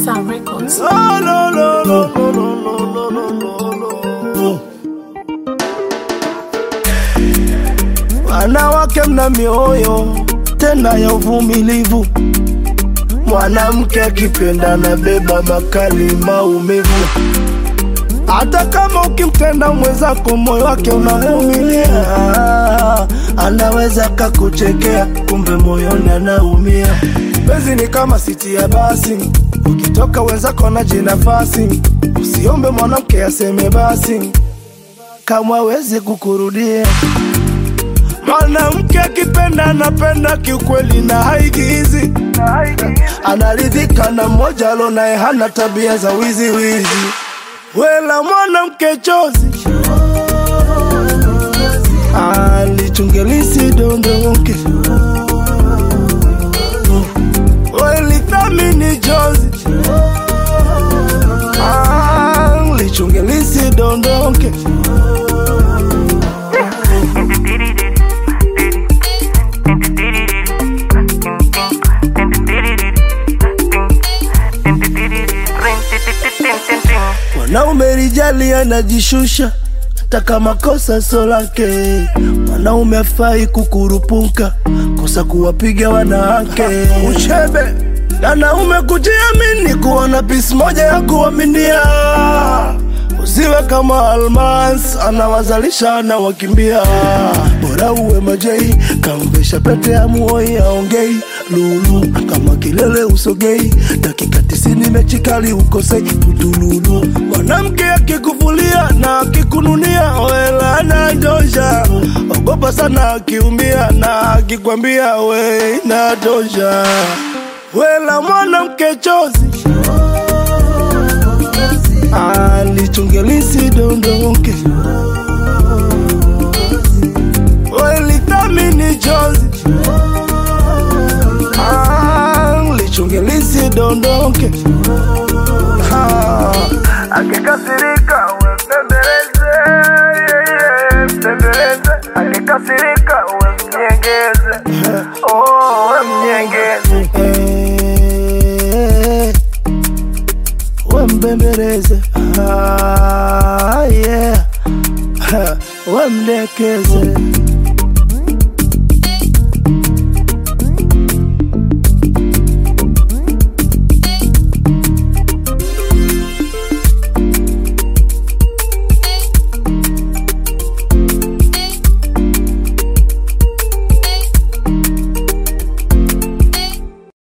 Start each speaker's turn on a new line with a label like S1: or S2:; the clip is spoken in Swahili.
S1: Sound Records.
S2: Oh, no, no, no, no, no, no, no, no, no. Wanawake mna mioyo tena ya uvumilivu, mwanamke akipenda na beba makali maumivu. Hata kama ukimtenda mwenzako moyo wake unavumilia, anaweza kakuchekea, kumbe moyoni anaumia. Penzi ni kama siti ya basi, ukitoka wenzako na jinafasi, usiombe mwanamke aseme basi kama aweze kukurudia. Mwanamke akipenda anapenda kiukweli na haigizi, anaridhika na mmoja alo naye hana tabia za wizi wizi. Wela mwanamke chozi alichungelisi dondoke welithamini chozi alichungelisi dondoke Mwanaume rijali anajishusha hata kama kosa so lake. Mwanaume afai kukurupuka kosa kuwapiga wanawake. Uchebe wanaume kujiamini, kuona pisi moja ya kuaminia. Usiwe kama Almas anawazalisha na wakimbia. Bora uwe majei, kamvesha pete ya muoi aongei lulu kama kilele usogei, dakika tisini mechi kali ukosei putululu. Mwanamke akikuvulia na akikununia, wela anatosha. Ogopa sana akiumia na akikwambia we inatosha. Wela mwanamke chozi alichungelisi dondoke welithamini chozi alichungelisi dondoke akikasirika wembembeleze mbembeleze akikasirika wemnyengeze oh, wemnyengeze wembembeleze ah, yeah. wemdekeze